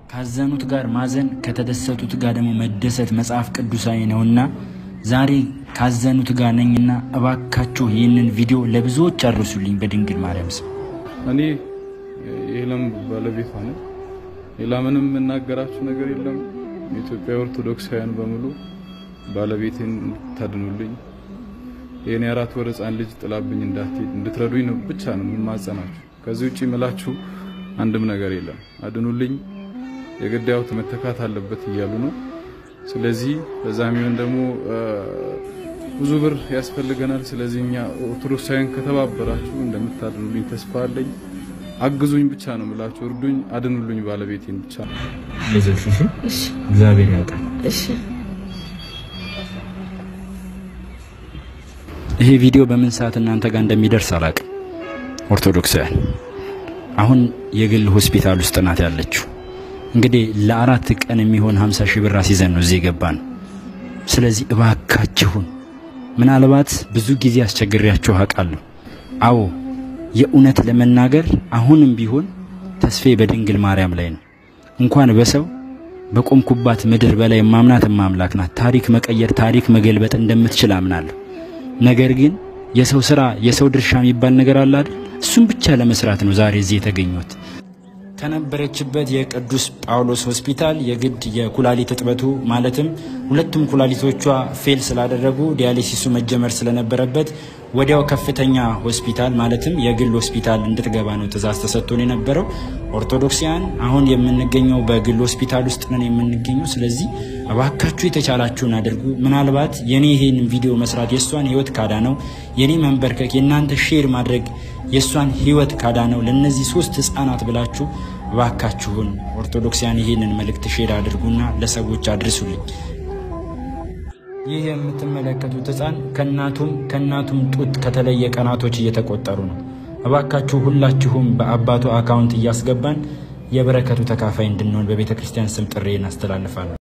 ካዘኑት ጋር ማዘን ከተደሰቱት ጋር ደግሞ መደሰት መጽሐፍ ቅዱሳዊ ነውና ዛሬ ካዘኑት ጋር ነኝና እባካችሁ ይህንን ቪዲዮ ለብዙዎች አድርሱልኝ በድንግል ማርያም ስም። እኔ የሄለን ባለቤቷ ነኝ። ሌላ ምንም የምናገራችሁ ነገር የለም። የኢትዮጵያ ኦርቶዶክሳውያን በሙሉ ባለቤቴን እንድታድኑልኝ የኔ አራት ወር ሕፃን ልጅ ጥላብኝ እንዳትሄድ እንድትረዱኝ ነው ብቻ ነው የምማጸናችሁ። ከዚህ ውጪ ምላችሁ አንድም ነገር የለም። አድኑልኝ፣ የግዳዩት መተካት አለበት እያሉ ነው። ስለዚህ በዛ የሚሆን ደግሞ ብዙ ብር ያስፈልገናል። ስለዚህ እኛ ኦርቶዶክሳውያን ከተባበራችሁ እንደምታድኑልኝ ተስፋ አለኝ። አግዙኝ ብቻ ነው ምላችሁ፣ እርዱኝ፣ አድኑልኝ ባለቤቴን ብቻ ነው። አይዞሽ እሺ። እግዚአብሔር ያውቃል። እሺ ይሄ ቪዲዮ በምን ሰዓት እናንተ ጋር እንደሚደርስ አላውቅም። ኦርቶዶክሳውያን አሁን የግል ሆስፒታል ውስጥ ናት ያለችው። እንግዲህ ለአራት ቀን የሚሆን 50 ሺህ ብር አስይዘን ነው እዚህ የገባን። ስለዚህ እባካችሁን ምናልባት ብዙ ጊዜ አስቸግሬያችሁ አውቃለሁ። አዎ የእውነት ለመናገር አሁንም ቢሆን ተስፌ በድንግል ማርያም ላይ ነው። እንኳን በሰው በቆምኩባት ምድር በላይ ማምናት ማምላክ ናት። ታሪክ መቀየር፣ ታሪክ መገልበጥ እንደምትችል አምናለሁ። ነገር ግን የሰው ስራ የሰው ድርሻ የሚባል ነገር አለ አይደል? እሱም ብቻ ለመስራት ነው ዛሬ እዚህ የተገኘሁት። ከነበረችበት የቅዱስ ጳውሎስ ሆስፒታል የግድ የኩላሊት እጥበቱ ማለትም ሁለቱም ኩላሊቶቿ ፌል ስላደረጉ ዲያሊሲሱ መጀመር ስለነበረበት ወዲያው ከፍተኛ ሆስፒታል ማለትም የግል ሆስፒታል እንድትገባ ነው ትእዛዝ ተሰጥቶን የነበረው። ኦርቶዶክሲያን አሁን የምንገኘው በግል ሆስፒታል ውስጥ ነን የምንገኘው። ስለዚህ እባካችሁ የተቻላችሁን አድርጉ። ምናልባት የኔ ይሄን ቪዲዮ መስራት የእሷን ህይወት ካዳ ነው፣ የኔ መንበርከክ የእናንተ ሼር ማድረግ የእሷን ህይወት ካዳ ነው። ለእነዚህ ሶስት ህፃናት ብላችሁ እባካችሁን ኦርቶዶክሲያን ይሄንን መልእክት ሼር አድርጉና ለሰዎች አድርሱልኝ። ይህ የምትመለከቱት ህፃን ከእናቱም ከእናቱም ጡት ከተለየ ቀናቶች እየተቆጠሩ ነው። እባካችሁ ሁላችሁም በአባቱ አካውንት እያስገባን የበረከቱ ተካፋይ እንድንሆን በቤተ ክርስቲያን ስም ጥሪ እናስተላልፋለን።